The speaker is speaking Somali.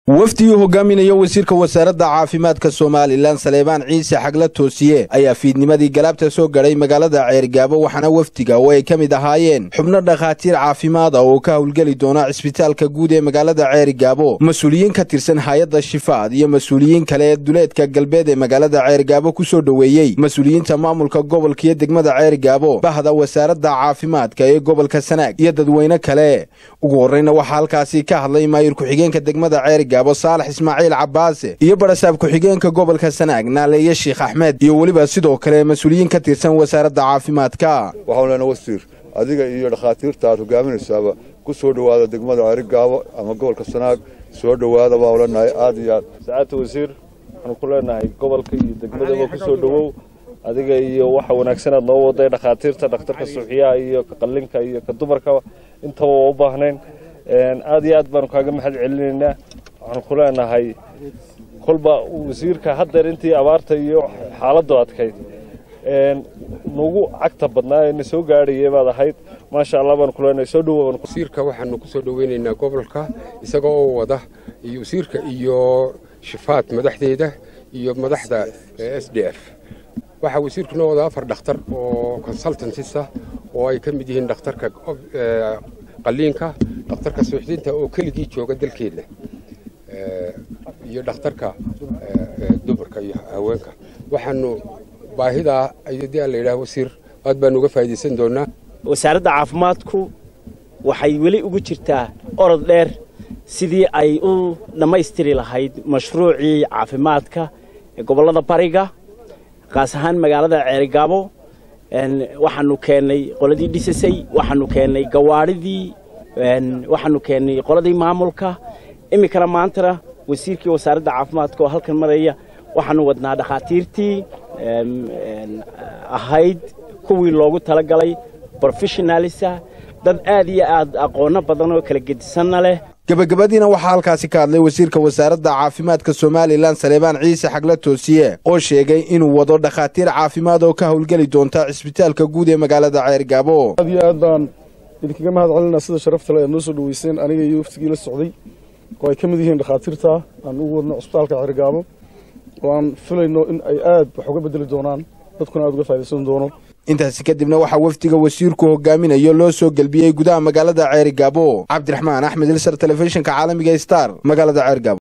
wafdigii hogaaminaya wasiirka wasaaradda caafimaadka somalilan saleebaan ciise xagla toosiye ayaa fiidnimadii galaabta soo gadhay magaalada ceergaabo waxaana wafdiga oo ay ka mid ahaayeen xubno dhakhaatiir caafimaad ah oo ka howlgeli doona cisbitaalka guud ee magaalada ceergaabo mas-uuliyiin ka tirsan hay-adda shifaad iyo mas-uuliyiin kale ee duleedka galbeed ee magaalada ceergaabo ku soo dhoweeyey mas-uuliyiinta maamulka gobolka iyo degmada ceergaabo bahda wasaaradda caafimaadka ee gobolka sanaag iyo dadweyne kale ugu horreyna waxaa halkaasi ka hadlay maayir ku-xigeenka degmada ceergaabo saalax ismaaciil cabaase iyo barasaab ku-xigeenka gobolka sanaag naaleeye sheekh axmed iyo weliba sidoo kale mas-uuliyiin ka tirsan wasaaradda caafimaadka waxaan leenahay wasiir adiga iyo dhakhaatiirta aad hogaaminaysaaba ku soo dhowaada degmada ceerigaabo ama gobolka sanaag soo dhowaada baan leenahay aad iyo aad sacaadta wasiir waxaanu ku leenahay gobolka iyo degmadaba ku soo dhowow adiga iyo waxa wanaagsan aad noo waday dhakhaatiirta dhakhtarka suuxiyaha iyo ka qallinka iyo ka dumarka intaba waa u baahnayn aad iyo aad baanu kaaga mahad celinaynaa waxaanu ku leenahay kolba wasiirka haddeer intii abaarta iyo xaaladdu adkayd nagu cagta badnaa ee na soo gaadhayay baad ahayd maasha allah baanu ku leenahay soo dhowow wasiirka waxaanu ku soo dhoweynaynaa gobolka isaga oo wada iyo wasiirka iyo shifaad madaxdeeda iyo madaxda s d f waxaa wasiirku noo wada afar dhakhtar oo consultantisa oo ay ka mid yihiin dhakhtarka qalliinka dhakhtarka suuxdinta oo keligii jooga dalkeedna iyo dhakhtarka dumarka iyo haweenka waxaanu baahidaa ayadii aan la yidhaha wasiir aad baanu uga faa'iidaysan doonaa wasaaradda caafimaadku waxay weli ugu jirtaa orod dheer sidii ay u dhammaystiri lahayd mashruucii caafimaadka ee gobollada bariga qaas ahaan magaalada ceerigaabo waxaanu keennay qoladii dhisasay waxaanu keennay gawaadhidii waxaanu keennay qoladii maamulka iminkana maantana wasiirkii wasaaradda caafimaadka oo halkan maraya waxaanu wadnaa dhakhaatiirtii ahayd kuwii loogu talagalay brofessionalisa dad aad iyo aad aqoonno badan oo kala gedisanna leh gebagabadiina waxaa halkaasi ka hadlay wasiirka wasaaradda caafimaadka somalilan saleebaan ciise xagla toosiye oo sheegay inuu wado dhakhaatiir caafimaad oo ka howlgeli doonta cisbitaalka guud ee magaalada ceergaabo aad iyo aad baan idinkaga mahad celinaa sida sharafta le aad noo soo dhoweyseen aniga iyo waftigii la socday oo ay ka mid yihiin dhakhaatiirta aan ugu wadno cisbitaalka ceergaabo oo aan filayno in ay aad wax uga bedeli doonaan dadkuna aad uga faa'idaysan doono intaasi kadibna waxaa wafdiga wasiirku hogaaminayo loo soo gelbiyey gudaha magaalada ceerigaabo cabdiraxmaan axmed ilsar telefishinka caalamiga star magaalada ceergaabo